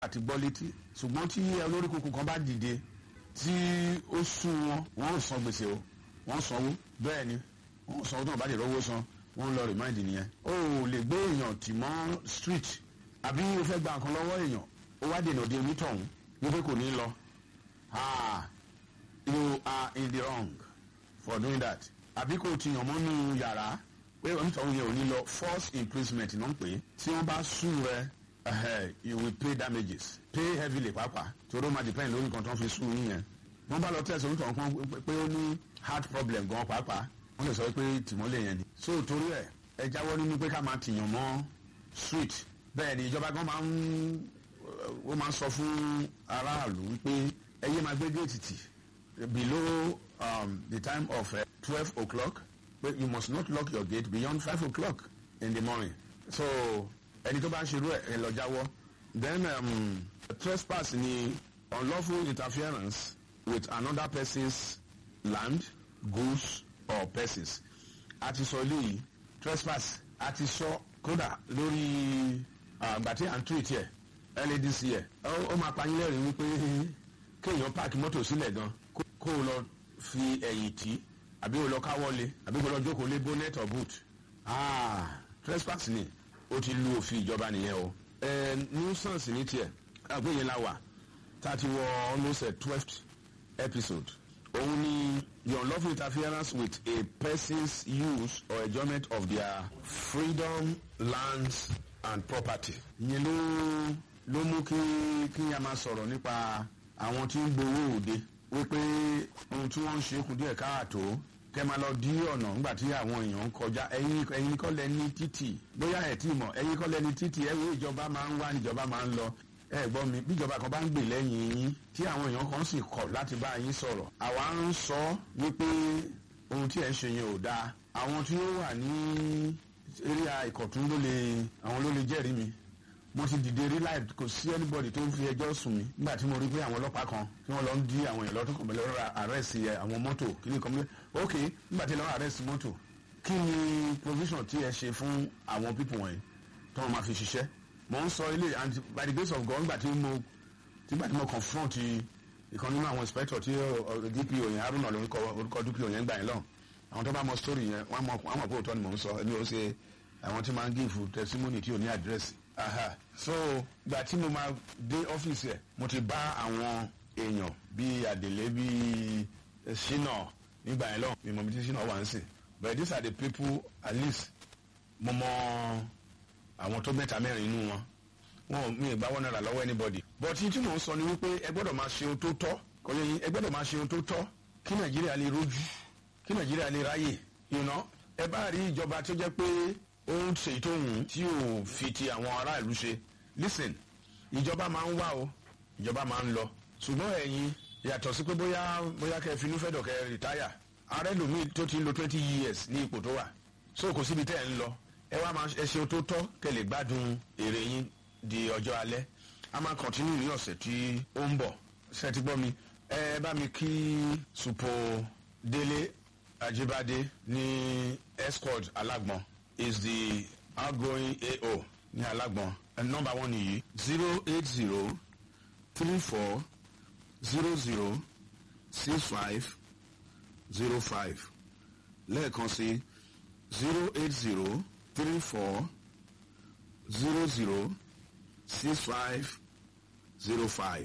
àti gbọ́ létí ṣùgbọ́n tí olórí kúkú kan bá dìde tí ó sún wọn wọn ò san gbèsè o wọn sanwó bẹ́ẹ̀ ni wọn sanwó tó wọn bá lè rówó san wọn lọ remind nìyẹn o ò lè gbé èèyàn tì mọ́ street àbí o fẹ́ gba nǹkan lọ́wọ́ èèyàn ó wá dènà de onítọ̀hún wípé kò ní lọ ah you are in the wrong for doing that àbí kò ti yàn mọ́nú yàrá pé onítọ̀hún yẹn ò ní lọ force imprisonment náà pé tí wọ́n bá sùn rẹ uh, you will pay damages pay heavily pàápàá torí ó máa depend lórí nǹkan tó ń fi sùn yín yẹn wọ́n bá lọ tẹ̀sán onítọ̀hún kan pé ó ní heart problem gan pàápàá wọ́n lè sọ pé tìmọ́lẹ̀ yẹn ni so torí ẹ̀ ẹ jáwọ́ nínú pé ká máa tìyàn mọ́ street bẹ́ẹ̀ ni ìjọba gan máa ń ó máa ń sọ fún aráàlú wípé ẹ yé máa gbé géètì tì below um, the time of twelve uh, o'clock but you must not lock your gate beyond five o'clock in the morning so ẹni tó bá ń ṣerú ẹ ẹ lọ jáwọ́ then um, trespass ni unlawful interference with another person's land goods or persons a ti sọ eléyìí trespass a ti sọ kódà lórí àgbà tí à ń treat yẹ ladc yẹ ó máa pa yín lẹ́rìí wípé kéèyàn páàkì mọ́tò sílẹ̀ gan kó o lọ fi ẹ̀yìn tì àbí o lọ káwọ́lé àbí o lọ jókòó lé bonnet or boot ah trespass ni ó ti lu òfin ìjọba nìyẹn o ẹ nuisance ní tiẹ̀ àgbéyẹn la wà tá a ti wọ almost a twelfth episode òun ni the unlawful interference with a person's use or enjoyment of their freedom lands and property. ìyẹn ló ló mú kí kí a máa sọ̀rọ̀ nípa àwọn tí ń gbowó òde wípé ohun tí wọ́n ń ṣe kù díẹ̀ káàtó kẹ́ máa lọ dí ọ̀nà nígbà tí àwọn èèyàn ń kọjá ẹ̀yin ẹ̀yin kọ́ lẹ ní títì bóyá ẹ̀ tí mọ̀ ẹ̀yin kọ́ lẹ ní títì ẹ̀ wo ìjọba máa ń wá níjọba máa ń lọ ẹ gbọ́ mi bí ìjọba kan bá ń gbè lẹ́yìn yín tí àwọn èèyàn kan sì kọ̀ láti bá yín sọ̀rọ̀ àwa ń sọ wípé ohun tí ẹ̀ ń ṣe yẹn ò dáa àwọn tí ó wà ní eré ìkọ̀tún ló lè àwọn ló lè jẹ́rìí mi mo ti dìde rí láì kò sí anybody tó ń fi ẹjọ́ sùn mí nígbà tí mo rí pé àwọn ọlọ́pàá kan tí wọ́n lọ ń dí àwọn èèyàn lọ́tún kan pẹ̀lú ọ̀rọ̀ àrẹ́sì àwọn mọ́tò kí ni kan mọ́ ok nígbà tí lọ́wọ́ àrẹ́sì mọ́tò kí ni provision tí ẹ ṣe fún àwọn pípọ̀ wọ̀nyí tó wọ́n máa fi ṣiṣẹ́ mo ń sọ ilé and by the grace of God nígbà tí mo nígbà tí mo confront ìkan nínú àwọn inspector tí dpo yẹn haruna lórúkọ orúkọ dpo yẹn gbà yẹn lọ àwọn tó bá mọ story yẹn wọn mọ wọn mọ pé òótọ́ ni mò ń sọ ẹni ó ṣe àwọn tí máa ń give testimony tí ò ní àdírẹ́sì aha so gbà tí mo máa dé ọ́fíìsì ẹ̀ mo ti bá àwọn èèyàn bíi àdèlé bíi ṣínà nígbà yẹn lọ mi mọ̀ mi ti ṣínà wà ń sìn but these are the people at least mo mọ àwọn tó mẹ́ta mẹ́rin inú wọn wọn mi ì gbá wọn náírà lọ́wọ́ anybody but tí mò ń sọ ni wípé ẹ gbọ́dọ̀ máa ṣe ohun tó tọ́ kò yẹ yín ẹ gbọ́dọ̀ máa ṣe ohun tó tọ́ kí nàìjíríà lè rojú kí nàìjíríà lè ráyè you know ẹ bá rí ìjọba tó jẹ́ pé ó ń ṣe tó hùn tí ò fi ti àwọn aráàlú ṣe listen ìjọba máa ń wá o ìjọba máa ń lọ ṣùgbọ́n ẹ̀yin yàtọ̀ sí pé bóyá bóyá kẹ́ ẹ finú fẹ́ dọ̀ kẹ́ ẹ rìtáyà ààrẹ lòmíì tó ti ń lo twenty years ní ipò tó wà so kò síbi tẹ́ ẹ ń lọ ẹ wá máa ẹ ṣe tó tọ́ kẹ́ lè gbádùn èrè yín di ọjọ́ alẹ́ a máa kọ̀tínú ní ọ̀sẹ̀ tí ó ń bọ̀ ṣe ti gbọ́ mi ẹ bá mi kí supo délé ajibade ní escort alágbọ̀n is the outgoing AO ní alágbọ̀n and number one nìyí zero eight zero three four zero zero six five zero five lẹ́ẹ̀kan sí zero eight zero three four zero zero six five zero five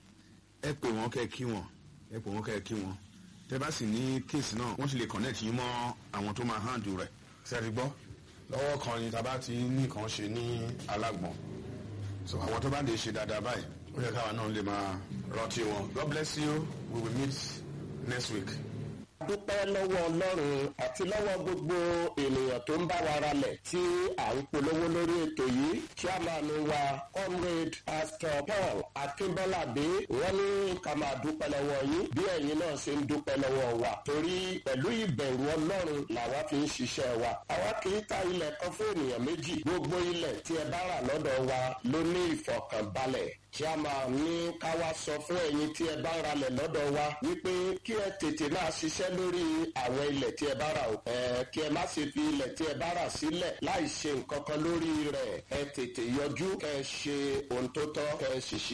ẹ pè wọ́n kẹ́ kí wọ́n ẹ pè wọ́n kẹ́ kí wọ́n tẹ́ bá sì ní kéèsì náà wọ́n sì lè connect yín mọ́ àwọn tó máa handle rẹ̀ sẹ́ẹ̀rì gbọ́ lọ́wọ́ kan ni tàbá ti ní nǹkan ṣe ní alágbọ̀n so àwọn tó bá lè ṣe dáadáa báyìí ó yẹ káwa náà lè máa rántí wọn God bless you we will meet next week. dúpẹ́ lọ́wọ́ ọlọ́run àti lọ́wọ́ gbogbo ènìyàn tó ń bá wa ralẹ̀ tí à ń polówó lórí ètò yìí chairman wa comrade pastor paul akínbọ́ládé wọ́n ní ká máa dúpẹ́ lọ́wọ́ yín bí ẹ̀yin náà ṣe ń dúpẹ́ lọ́wọ́ wa torí pẹ̀lú ìbẹ̀rù ọlọ́run làwa fi ń ṣiṣẹ́ wa àwa kì í ta ilẹ̀ kan fún ènìyàn méjì gbogbo ilẹ̀ tí ẹ bá rà lọ́dọ̀ wa ló ní ìfọ̀kànbalẹ̀ chairman ní ká wá sọ fún ẹ̀yin tí ẹ bá ń ralẹ̀ lọ́dọ̀ wa wípé kí ẹ tètè máa ṣiṣẹ́ lórí àwọn ilẹ̀ tí ẹ bá rà o. ẹ kí ẹ má ṣe fi ilẹ̀ tí ẹ bá rà sílẹ̀ láì ṣe nǹkan kan lórí rẹ̀ ẹ tètè yọjú kẹ́ ẹ ṣe ohun tó tọ́ kẹ́ ẹ sì ṣe.